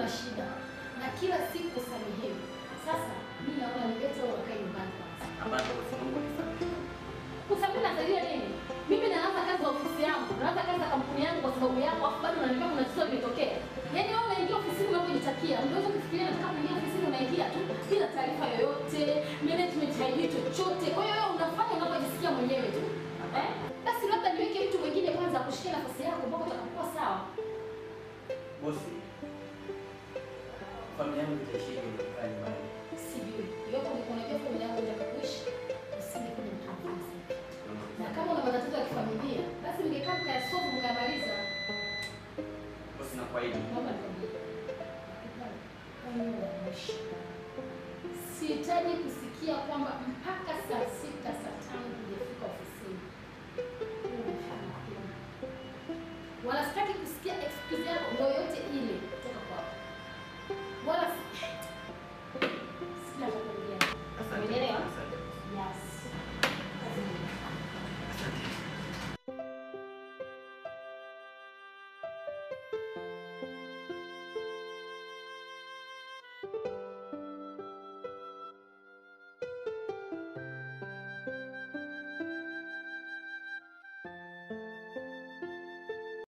una shida na kila siku usamehewe. Sasa mimi naona nilete wewe wakae nyumbani kwanza. Hapana bosi, naomba unisamehe. Kusamehe nasaidia nini? Mimi naanza kazi za ofisi yangu, naanza kazi za kampuni yangu kwa sababu yako, afu bado unaniambia kuna tatizo limetokea. Yaani wewe unaingia ofisini unapojitakia, unaweza kufikiria nataka kuingia ofisini unaingia tu bila taarifa yoyote, management haijui chochote. Kwa hiyo wewe unafanya unapojisikia mwenyewe tu. Eh? Basi labda niweke mtu mwingine kwanza akushike nafasi yako mpaka utakapokuwa sawa. Bosi, familia yangu itaishije nikikaa nyumbani? Sijui. Iwapo ulikuwa unajua familia yako itakuishi, usije kwenye mkazi. Na kama una matatizo ya kifamilia, basi mngekaa mkayasolve mkamaliza. Bosi, nakuahidi. Naomba nikwambie. Wewe wa mwisho. Sihitaji kusikia kwamba mpaka saa sita saa tano hujafika